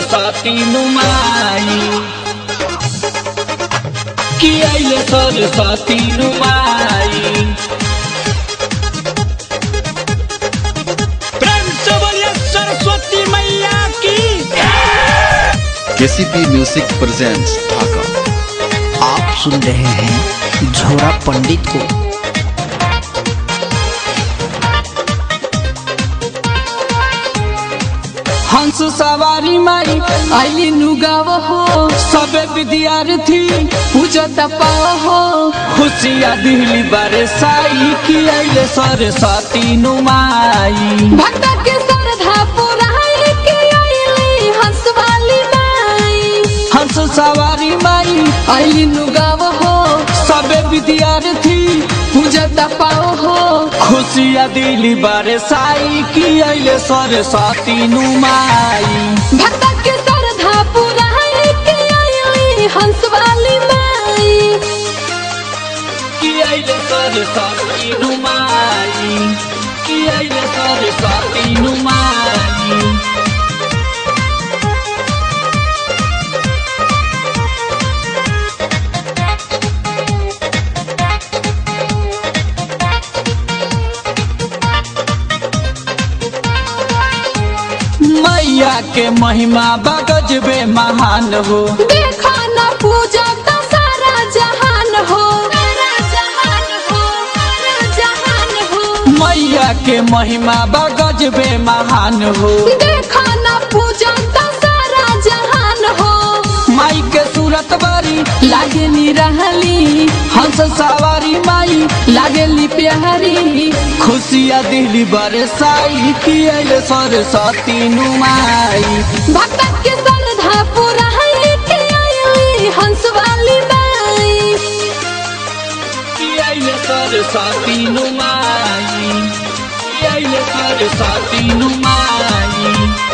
सरस्वती नुमाई कि अइले सरस्वती नुमाई प्रेम से बोलिए सरस्वती मैया की केसीपी म्यूजिक प्रेजेंट्स ढाका आप सुन रहे हैं झोरा पंडित को हंस सवारी माई आइली नुगाव हो सबे विद्यार्थी पूजत पाव हो खुशिया दिली बारे साई की आइले सरस्वती नुमाई भक्त के श्रद्धा पुराई के आईली हंस वाली माई हंस सवारी माई आइली नुगाव हो सबे विद्यार्थी पूजत पाव हो खुशिया दिली बारे साई की आइले सरस्वती नुमाई भक्त के श्रद्धा पुराई के आईली हंस वाली माई कि आइले सरस्वती नुमाई कि आइले सरस्वती नुमाई मैया के महिमा बगजबे महान हो देखा न पूजा का सारा जहान हो सारा जहान हो सारा जहान हो मैया के महिमा बगजबे महान हो देखा न पूजा का सारा जहान हो माई के सूरत बारी लागे नी रहली हंस सवारी माई लागेली प्यारी खुशिया दिली बरसाई की आइले सरस्वती नुमाई भक्त के श्रद्धा पुराई के आईली हंस वाली माई की आइले सरस्वती नुमाई की आइले सरस्वती नुमाई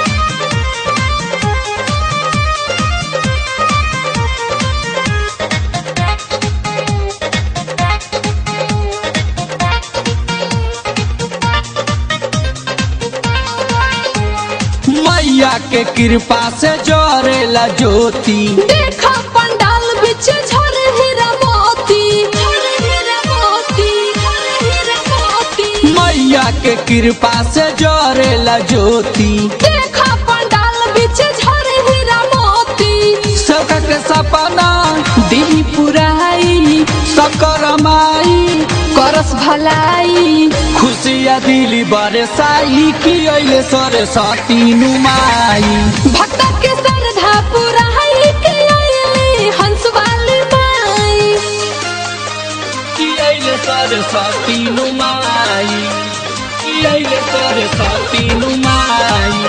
मैया के कृपा से जोरेला ज्योति देखा पंडाल बिच झर हीरा मोती झर हीरा मोती झर हीरा मोती मैया के कृपा से जोरेला ज्योति देखा पंडाल बिच झर हीरा मोती सबका के सपना दिली पुराई सकर माई करस भलाई खुशिया दिली बरसाई की अइले सरस्वती नुमाई भक्त के श्रद्धा पुराई के आईली हंस वाली माई की अइले सरस्वती नुमाई की अइले सरस्वती नुमाई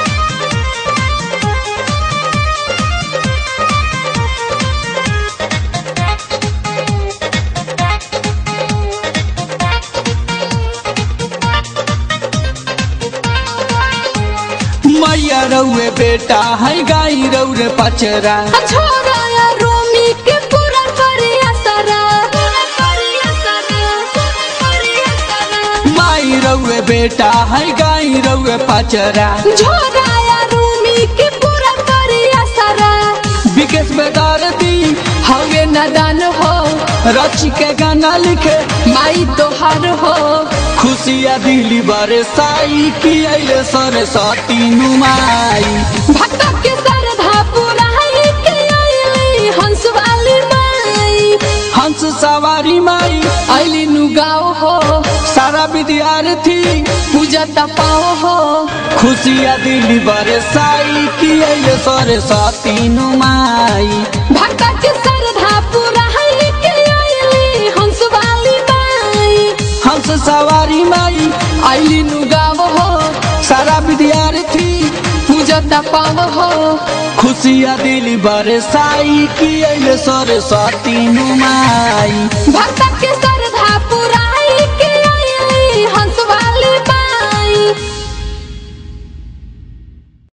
मैया रउए बेटा है गाई रउरे पचरा छोरा या रोमी के पूरा करिया सरा पूरा करिया सरा पूरा करिया सरा माई रउए बेटा है गाई रउए पचरा छोरा या रोमी के पूरा करिया सरा विकेश बेदार दी हवे नदान हो रची के गाना लिखे माई तोहार हो खुशिया दिली बरसाई की अइले सरस्वती नुमाई भक्त के श्रद्धा पुराई के आईली हंस वाली माई हंस सवारी माई आईली नुगाव हो सारा विद्यार्थी पूजा तपाओ हो खुशिया दिली बरसाई की अइले सरस्वती नुमाई भक्त के श्रद्धा पुराई के आईली हंस वाली माई हंस सवारी माई आईली नुगाव हो सारा विद्यार्थी पूजा तपाओ हो खुशिया दिली बरसाई की अइले सरस्वती नुमाई भक्त के